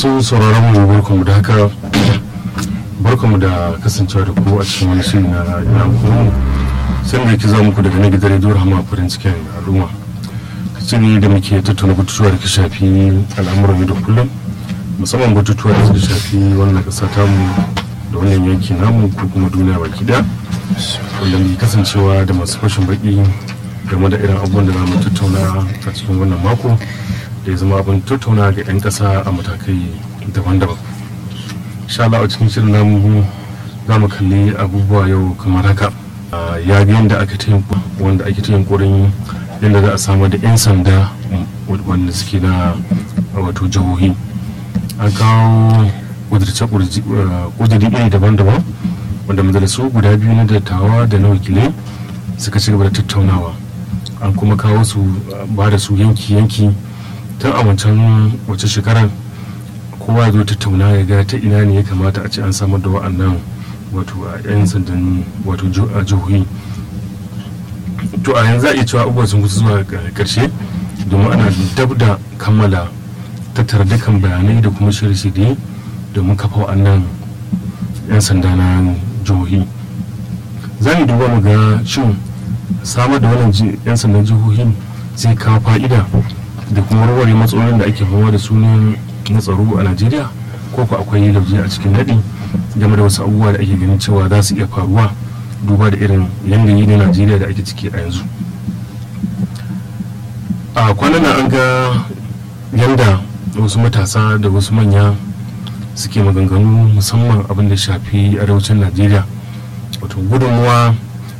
masu sauraron mu barkamu da haka barkamu da kasancewa da ku a cikin wani shiri na ina kuma sai da ke za muku daga na gidan rediyo rahama farin cikin al'umma shiri da muke tattauna batutuwa da ke shafi al'amuran yau da kullum musamman batutuwa da suka shafi wannan ƙasa tamu da wannan yanki namu ko kuma duniya baki daya wanda mai kasancewa da masu fashin baki game da irin abubuwan da za mu tattauna a cikin wannan mako da ya zama abin tattauna ga 'yan ƙasa a matakai daban-daban insha Allah a cikin shirin namu za mu kalli abubuwa yau kamar haka ya ga yadda aka ta wanda ake ta yunkurin yadda za a samar da 'yan sanda wanda suke na wato jihohi an kawo kudurce iri daban-daban wanda majalisu guda biyu na dattawa da na wakilai suka ci gaba da tattaunawa an kuma kawo su ba da su yanki-yanki tun a wancan wace shekarar kowa zo tattauna ya ga ta ina ne ya kamata a ce an samar da wa'annan wato a 'yan sandan wato a jihohi to a yanzu a iya cewa abubuwa sun kusa zuwa karshe domin ana dab da kammala tattara dukkan bayanai da kuma shirye-shirye domin kafa wa'annan 'yan sanda na jihohi za mu duba mu ga shin samar da wannan 'yan sandan jihohin zai kawo fa'ida da kuma warware matsalolin da ake fama da su na tsaro a najeriya ko ku akwai lauje a cikin daɗi game da wasu abubuwa da ake ganin cewa za su iya faruwa duba da irin yanayi na najeriya da ake ciki a yanzu a kwanan an ga yanda wasu matasa da wasu manya suke maganganu musamman abin da shafi arewacin najeriya wato gudunmuwa